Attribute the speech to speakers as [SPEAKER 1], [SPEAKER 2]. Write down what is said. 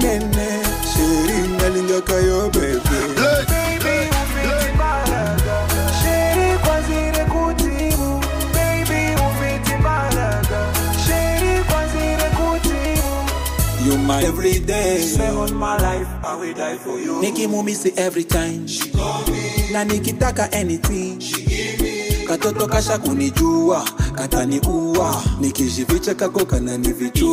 [SPEAKER 1] nene sheri nalingaka yo bebe
[SPEAKER 2] Baby, ufiti malaga. Sheri kwanzire kutimu. Baby, ufiti malaga. Sheri kwanzire kutimu.
[SPEAKER 1] you my everyday
[SPEAKER 2] Say all my life, I will die for you.
[SPEAKER 1] nikimumisi every time na nikitaka anything katoto kasha kunijua kataniua nikijificha kako kananivichua